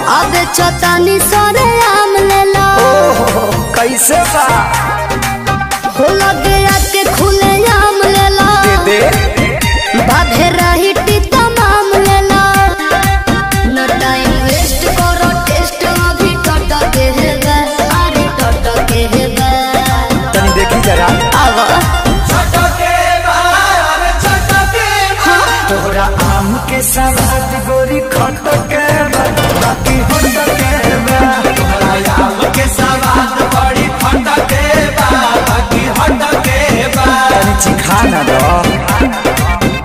अब चतानी सरे आम ले लो ओहो कैसे बा हो लगे आके खुले आम ले लो दे बाधे रही तमाम ले लो न टाइम वेस्ट करो टेस्ट अभी टट के है बे अरे टट के है बे तनी देखी जरा आवा तोहरा आम के सवाद गोरी खट के बा, बाकी होट के बा। तनी चिखा ना दो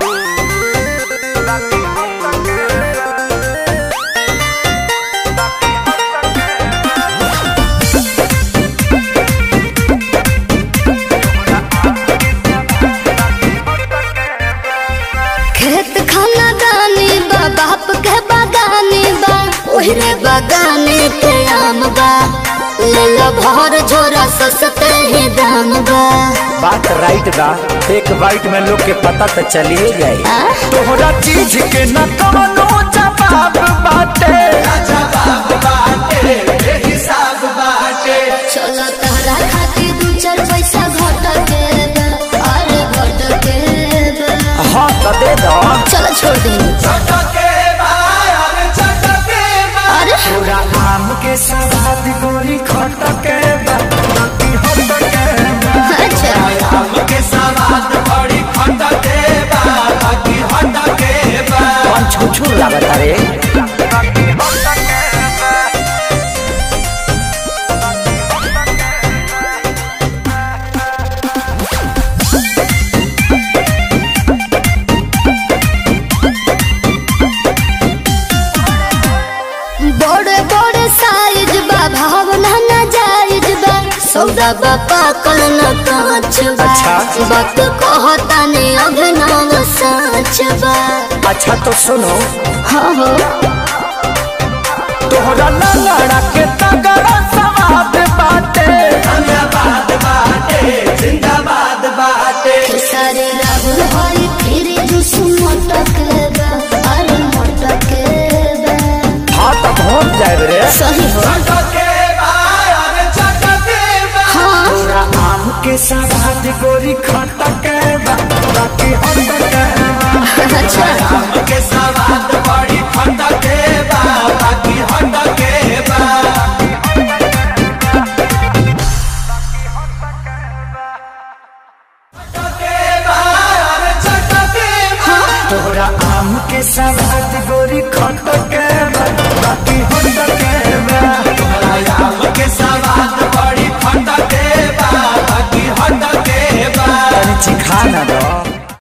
खेत खाना दानी बा बाप के बागानी बा ओहरे बागाने के आम बा ले लो भर झोरा सस्ते ही दाम बा बात राइट बा एक बाइट में लोग के पता तो चलिए जाए आ? तोहरा चीज के न कवनो जवाब बाटे चलो तहरा खातिर दू चार पैसा घट के बा अरे घट के बा हाँ तो दे दो चलो छोड़ दे अरे पूरा आम के सवाद गोरी खट के बा, बाकी होट के बा। अच्छा कौन छुछुर लागत रे बड़े बड़े साइज बा भावना न जायज बा सौदा बा पाकल न कांच बा अच्छा। वक्त कहता ने अभिनव साच बा अच्छा तो सुनो हाँ हो तोहरा लंगड़ा के तगड़ा सवाद बाटे खेसारी राहुल हरी फिर जुस मोटक बा अरे मोटक बा हाँ तो पहुँच जाए रे सही हो हाँ तोरा आम के सवाद गोरी खट के बा, बाकी होट के बा। अच्छा तोहरा आम के सवाद गोरी खट के